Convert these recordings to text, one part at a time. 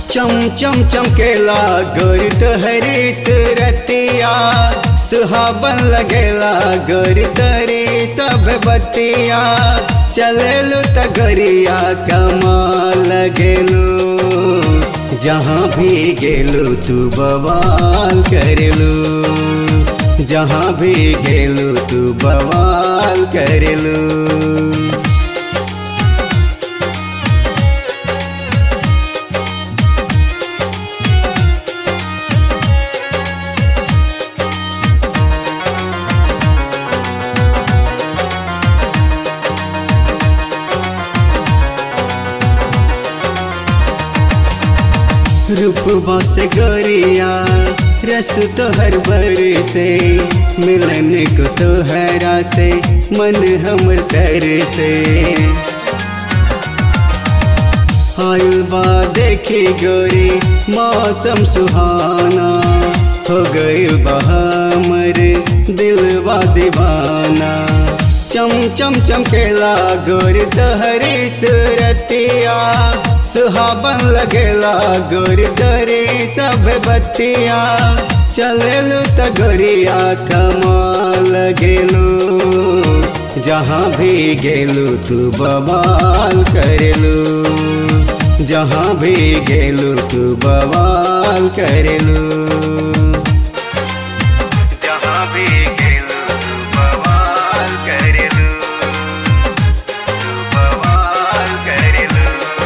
चम चम चमकेला गोर तोहरी सुरतिया सुहाबन लगेला गोर तोरी सब बतिया चलेलू त गोरिया कमाल लगेलू जहाँ भी गेलू तू बवाल करेलू जहाँ भी गेलू तू बवाल करेलू रूपवा से गोरिया रस तो हर बर से मिलन को तो हरा से मन हमर तर से आयल बा देखी गोरी मौसम सुहाना हो गई बहामर दिलवा दीवाना चम चम चमकेला गोर तहरी सुरतिया सुहाबन लगेला गोर तरी सब बतिया चलेलू त गोरिया कमाल गेलू जहाँ भी गेलू तू बवाल करेलू जहाँ भी गेलू तू बवाल करेलू जहाँ भी गेलू तू बवाल करेलू तू बवाल करेलू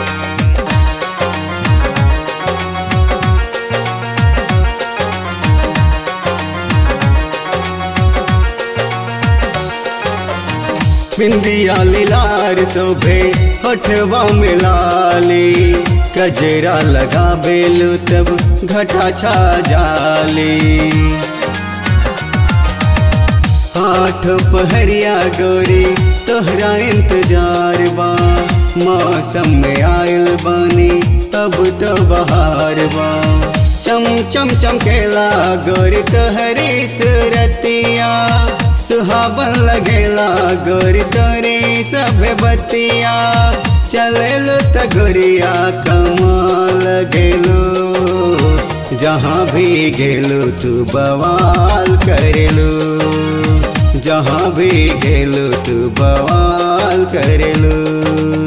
बिंदिया लीलार शोभे होठवा मिलाली कजरा लगा बेलू तब घटा छा जाली आठ पहरिया गोरी तोहरा इंतजार बा मौसम में आयल बानी अब तो बहार बा चम चम चमकेला गोरी तोहरी सुरतिया सुहाबन लगेला गोरी तोरी सब बतिया चलेलो त गोरिया कमाल गेलो जहाँ भी गेलो तू बवाल करेलो जहाँ भी गेलो तू बवाल करेलो